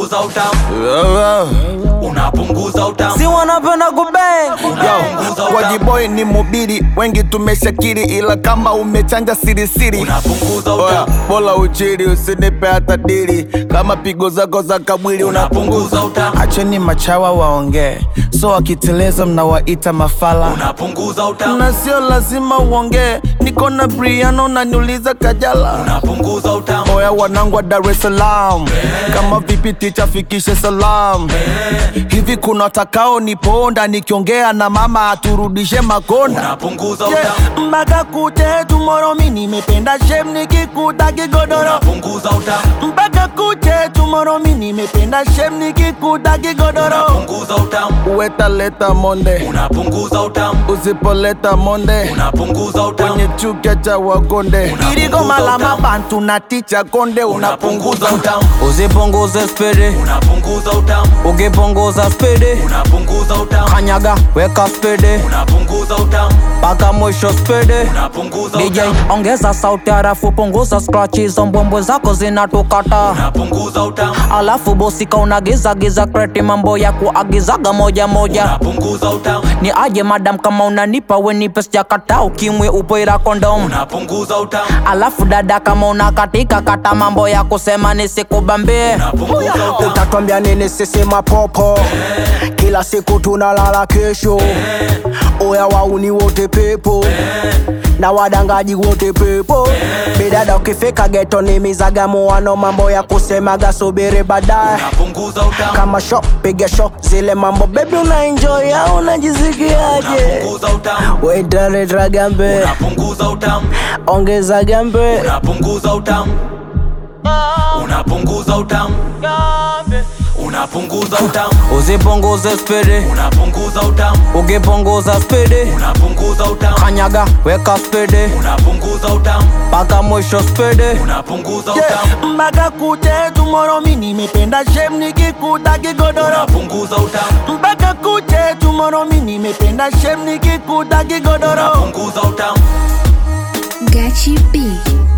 unapunguza utamu, unapunguza utamu, si wanapenda kubang unapunguza utamu, Wajiboi ni mubiri, wengi tumeshakiri, ila kama umechanja sirisiri unapunguza Oya, utamu, bola uchiri, usinipe hata dili. Kama pigo zako za kabwili unapunguza utamu, Acheni machawa waongee, so wakiteleza mnawaita mafala unapunguza utamu, na sio lazima uongee. Niko na Briano na niuliza Kajala. unapunguza utamu, Oya wanangu wa Dar es Salaam, kama vipi ticha fikishe salam. Hivi kuna watakao niponda nikiongea na mama aturudishe makonda unapunguza Yeah, utamu, mpaka kuche tomorrow mi nimependa shem nikikuta kigodoro unapunguza utamu, mpaka kuche tomorrow mi nimependa shem nikikuta kigodoro unapunguza utamu, uwetaleta monde unapunguza utamu, usipoleta monde unapunguza utamu, kwenye chuka cha wakonde Unapunguza irigoma la utamu. mabantu na ticha konde unapunguza unapunguza utamu, usipunguze spidi unapunguza utamu, ukipunguza spidi unapunguza utamu, kanyaga weka spidi unapunguza utamu, mpaka mwisho spidi unapunguza DJ utamu, ongeza sauti harafu punguza scratch hizo mbwembwe zako zinatukata unapunguza utamu, alafu bosika unagiza giza kreti mambo ya kuagizaga moja moja unapunguza utamu, ni aje madam kama unanipa wenipe sijakata ukimwe upoira kondom unapunguza utamu, alafu dada kama unakatika kata mambo ya kusema nisikubambie unapunguza utamu, utatwambia nini sisi mapopo kila siku tunalala kesho oya wauni wote pepo na wadangaji wote pepo bidada ukifika geto ni mizagamuano mambo ya kusemaga subiri baadaye unapunguza utamu, kama sho piga sho zile mambo bebi una enjoy au unajisikiaje unapunguza utamu, wetaleta gambe unapunguza utamu, ongeza gambe unapunguza utamu, unapunguza utamu, unapunguza utamu, usipunguze spidi unapunguza utamu, ukipunguza spidi unapunguza utamu, kanyaga weka spidi unapunguza utamu, mpaka mwisho spidi unapunguza Yeah, utamu, mpaka kuche tomorrow mi nimependa shem nikikuta kigodoro unapunguza utamu, mpaka kuche tomorrow mi nimependa shem nikikuta kigodoro unapunguza utamu. Gachi B.